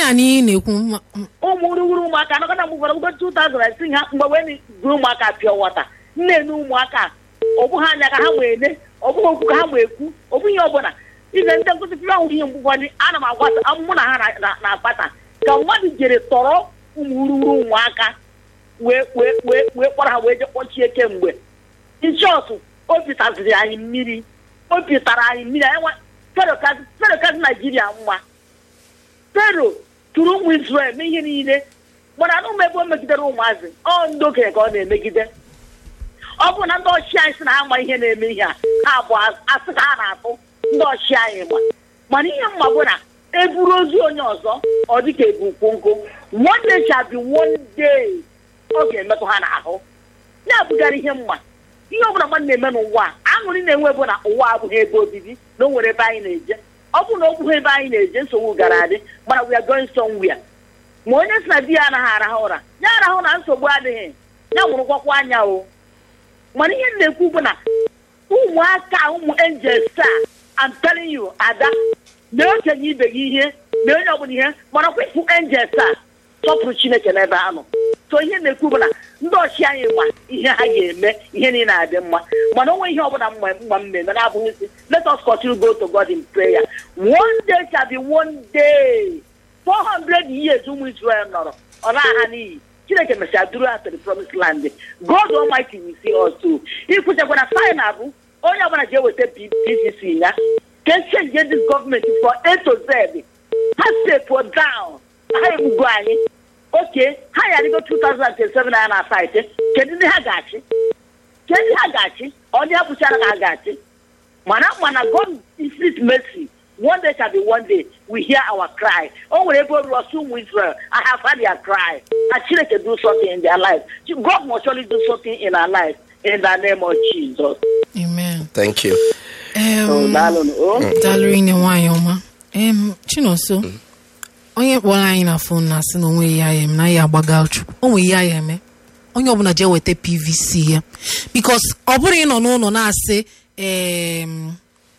a na ị na-ekwu ma- m- ụmụ urughuru ụmụaka anọkọta mgbe ụfọdụ ugo 2006 ha mgbe wee gụrụ ụmụaka pịọ wọta nne-ene ụmụaka ọ bụghị anya ka ha wee ne ọ bụghị okwu ka ha wee kwu ọ bụghị ihe ọbụla ize ndị nkụzi pịọ ahụ ihe mgbe ụfọdụ ana m agwata amụmụ na ha na- na- na-akpata ka mmadụ jere tọrọ ụmụ urughuru ụmụaka wee wee wee wee kpọrọ ha wee je kpọchie kemgbe nchọtụ obi taziri anyị mmiri obi tara anyị mmiri anyị nwa fero kazi naijiria mma fero tụrụ ụmụ israel mee ihe niile mana na ụmụ ebe o megidere ụmụazị ọ ndị okenye ka ọ na-emegide ọ bụrụ na ndị ọchị anyị sị na ha ma ihe na-eme ihe a ha bụ asị ka ha na-atụ ndị ọchị anyị ma mana ihe mma bụ na eburu ozu onye ọzọ ọ dịka ebu nkwonkwo one day shall be one day ọ ga-emetụ ha n'ahụ na-abụgara ihe mma ihe ọbụla mmadụ na-eme n'ụwa a aṅụrị na-enwe bụ na ụwa abụghị ebe obibi na o nwere ebe anyị na-eje ọ bụrụ na ọ bụghị ebe anyị na-eje nsogbu gara adị mana we are going somewhere ma onye si na di ya anaghị arahụ ụra ya arahụ na nsogbu adịghị ya nwụrụkwakwa anya o mana ihe m na-ekwu bụ na ụmụaka ụmụ angels a I'm telling you ada mee okenye ibe gị ihe mee onye ọbụla ihe mana kwepụ angels a sọpụrụ chineke n'ebe ha nọ so ihe na-ekwu bụ na ndị ọchị anyị ma ihe ha ga-eme ihe niile na-adị mma mana onwe ihe ọbụla mma mma mmemme na-abụghị isi let us continue go to God in prayer one day shall be one day 400 years ụmụ Israel nọrọ ọ na-aha n'iyi chineke mesịa duru ha to the promised land God Almighty will see us through ikwuchekwa na final bụ onye ọbụla ji eweta PVC ya ka echenje this gọọmenti for A to Z ha step down ha egbugo anyị oke ha yarịgo 2027 na na saịtị kedu ndị ha ga-achị kedu ndị ha ga-achị ọ ndị ha kwụchara ka ha ga-achị mana mana God infinite mercy one day shall be one day we hear our cry o nwere ebe oru ọsọ ụmụ Israel I have heard their cry na Chineke do something in their life God must surely do something in our life in the name of Jesus. amen Thank you. Em, Oh, daalụnụ. Oh. daalụ ine nwaanyị ọma em chinonso onye kpọrọ anyị na fon na-asị na onwe ihe ya eme na ya agbaga chukwu o nwere ihe ya eme onye ọbụla jee weta pvc ya bikos ọ bụrụ ịnọ n'ụlọ na-asị em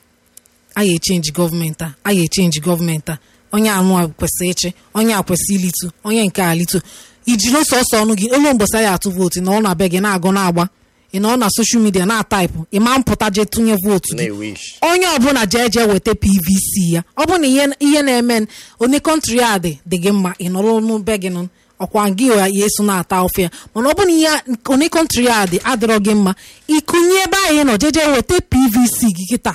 anyị echenji gọọmenti a anyị echenji gọọmenti a onye anụ a kwesịrị ịchị onye a kwesịrị ilitu onye nke a litu ijiri sọsọ ọnụ gị elu mgbasa ya atụ vootu na ọ na be gị na-agụ na-agba ị nọ na soshal midia na-ataịpụ ị ma mpụta jee tụnye vootu gị Na-ewish. onye ọbụla jee jee weta pvc ya ọ bụ na ihe ihe na-eme n- onye kọntrị a dị dị gị mma ị nọrọ n'ube gị nụ ọkwa gị ya eso na-ata ofe ya mana ọ bụ na ihe onye kọntrị a dị adịrọ gị mma ịkụnye ebe anyị nọ jee jee weta pvc gị kịta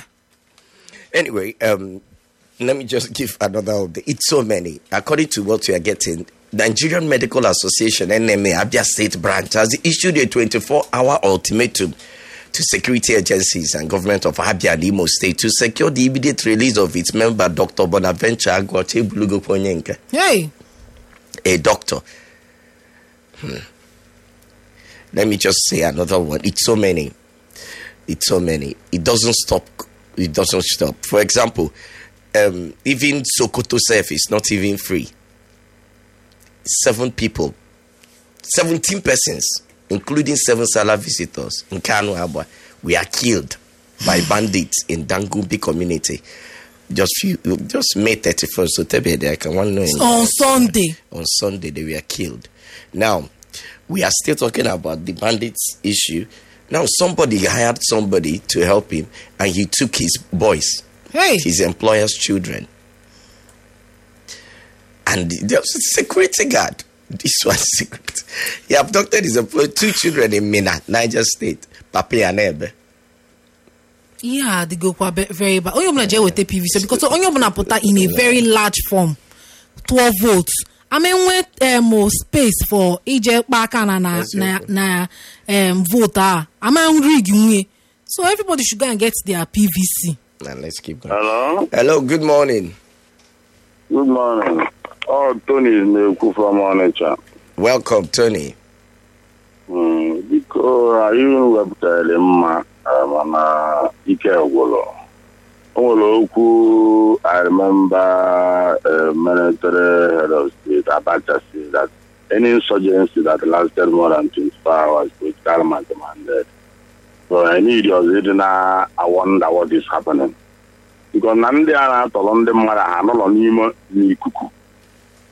Anyway, um, let me just give another update. It's so many. According to what we are getting, Nigerian Medical Association, NMA, Abia State Branch, has issued a 24 hour ultimatum to security agencies and government of Abia and Imo State to secure the immediate release of its member, Dr. Bonaventure Agwoche Bulugo Ponyenka, hey a doctor. Hmm. Let me just say another one. It's so many. It's so many. It doesn't stop. It doesn't stop. For example, um, even Sokoto Surf is not even free. Seven people, 17 persons, including seven Salah visitors in Kanu Abwa, we are killed by bandits in Dangumbi community. Just few, just May 31st. So tell me, I can one know. on sunday on Sunday they were killed. Now, we are still talking about the bandits issue. Now, somebody hired somebody to help him, and he took his boys, hey his employer's children, and there was a security guard. This was secret. He abducted his employee, two children in Mina, Niger State, Papi and Ebe. ihe a adịgokwa be- very bad onye ọbụla jee weta pvc because onye ọbụla pụta in a very large form tụọ votes ama enwe em space for ije kpa aka na na na, na um, vote a ama rig nwunye so everybody should go and get their pvc Now, let's keep going. Hello. Hello, good morning. Good morning. Oh, Tony na-ekwu from Onitsha. Welcome, Tony. Mm, Biko anyị wepụtara mma eh, mana ike gwụrụ. O nwere okwu I remember uh, military head of state Abacha said that any insurgency that lasted more than 24 hours with karma demanded. So I need us ịdị na I wonder what is happening. Because na ndị a na-atọrọ ndị mmadụ ha nọrọ n'ime n'ikuku